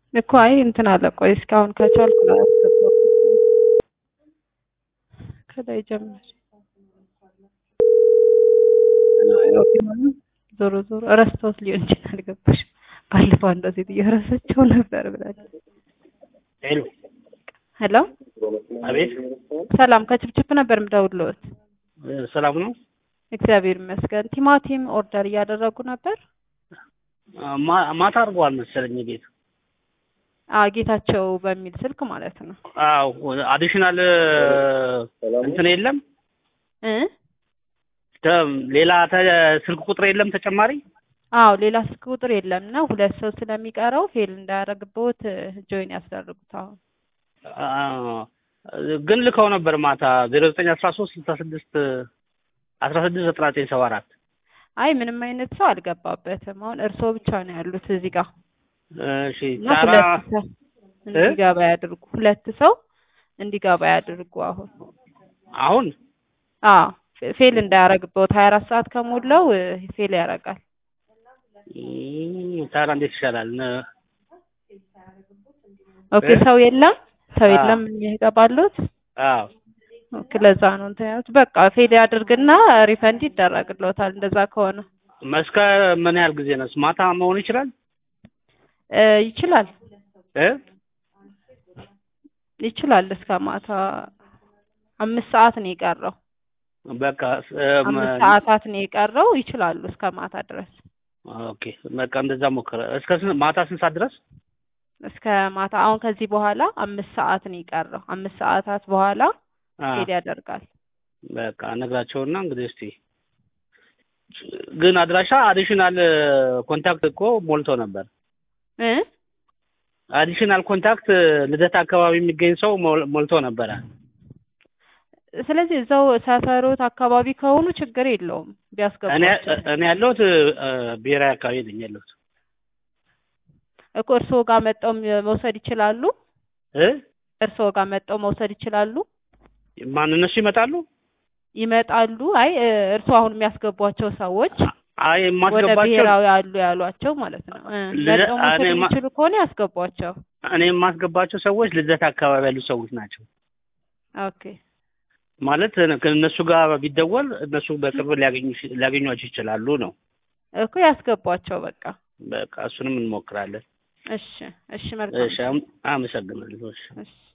እኮ አይ እንትን አለ። ቆይ እስካሁን ከቻልኩ ላስገባው ከላይ ጀምር። ዞሮ ዞሮ እረስቶት ሊሆን ይችላል። ገባሽ? ባለፈው አንዷ ሴትዮ እረሳቸው ነበር ብላለች። ሄሎ ሄሎ፣ አቤት፣ ሰላም ከችፕችፕ ነበር የምደውልልዎት። ሰላም ነው? እግዚአብሔር ይመስገን። ቲማቲም ኦርደር እያደረጉ ነበር። ማ- ማታ አድርገዋል መሰለኝ ቤት። አዎ ጌታቸው በሚል ስልክ ማለት ነው አዎ አዲሽናል እንትን የለም እ ተ- ሌላ ተ- ስልክ ቁጥር የለም ተጨማሪ? አዎ ሌላ ስልክ ቁጥር የለም እና ሁለት ሰው ስለሚቀረው ፌል እንዳያደርግብዎት ጆይን ያስደርጉት። አሁን አ- ግን ልከው ነበር ማታ ዜሮ ዘጠኝ አስራ ሶስት ስልሳ ስድስት አስራ ስድስት ዘጠና ዘጠኝ ሰባ አራት አይ ምንም አይነት ሰው አልገባበትም። አሁን እርስዎ ብቻ ነው ያሉት እዚህ ጋር እሺ እና ጣራ ሁለት ሰው እንዲገባ ያድርጉ። ሁለት ሰው እንዲገባ ያድርጉ። አሁን አሁን አዎ ፌ- ፌል እንዳያደርግብዎት ሀያ አራት ሰዓት ከሞላው እ፣ ፌል ያደርጋል። እም፣ ታዲያ እንዴት ይሻላል? ነ- ኦኬ እ? ሰው የለም ሰው አዎ። የለም የሚገባሉት አዎ ኦኬ ለዛ ነው እንትን ያሉት። በቃ ፌል ያድርግና ሪፈንድ ይደረግልዎታል። እንደዛ ከሆነ እስከ ምን ያህል ጊዜ ነው? ማታ መሆን ይችላል እ፣ ይችላል እ? ይችላል እስከ ማታ አምስት ሰዓት ነው የቀረው። በቃ እም፣ አምስት ሰዓታት ነው የቀረው። ይችላሉ እስከ ማታ ድረስ ኦኬ በቃ እንደዛ ሞከረ። እስከ ስንት ማታ ስንት ሰዓት ድረስ? እስከ ማታ አሁን ከዚህ በኋላ አምስት ሰዓት ነው የቀረው። አምስት ሰዓታት በኋላ አ፣ ፌል ያደርጋል። በቃ ነግራቸውና እንግዲህ እስቲ ግን አድራሻ አዲሽናል ኮንታክት እኮ ሞልቶ ነበር። እ አዲሽናል ኮንታክት ልደት አካባቢ የሚገኝ ሰው ሞል- ሞልቶ ነበረ። ስለዚህ እዛው ሰፈሮት አካባቢ ከሆኑ ችግር የለውም እኔ ቢያስገቧቸው እኔ ያለሁት እ፣ ብሔራዊ አካባቢ ነኝ ያለሁት እኮ እርስዎ ጋር መጠው መውሰድ ይችላሉ። እ እርስዎ ጋር መጠው መውሰድ ይችላሉ። ማን እነሱ ይመጣሉ? ይመጣሉ። አይ እ፣ እርስዎ አሁን የሚያስገቧቸው ሰዎች አይ ወደ የማስገባቸው ብሔራዊ አሉ ያሏቸው ማለት ነው እ፣ ልደ- መጠው መውሰድ እኔ ማ- የሚችሉ ከሆነ ያስገቧቸው። እኔ የማስገባቸው ሰዎች ልደት አካባቢ ያሉ ሰዎች ናቸው። ኦኬ ማለት ከእነሱ ጋር ቢደወል እነሱ በቅርብ ሊያገኙ ሊያገኟቸው ይችላሉ ነው። እኮ ያስገቧቸው በቃ። በቃ እሱንም እንሞክራለን። እሺ እሺ መልካም እሺ አም- አመሰግናለሁ። እሺ እሺ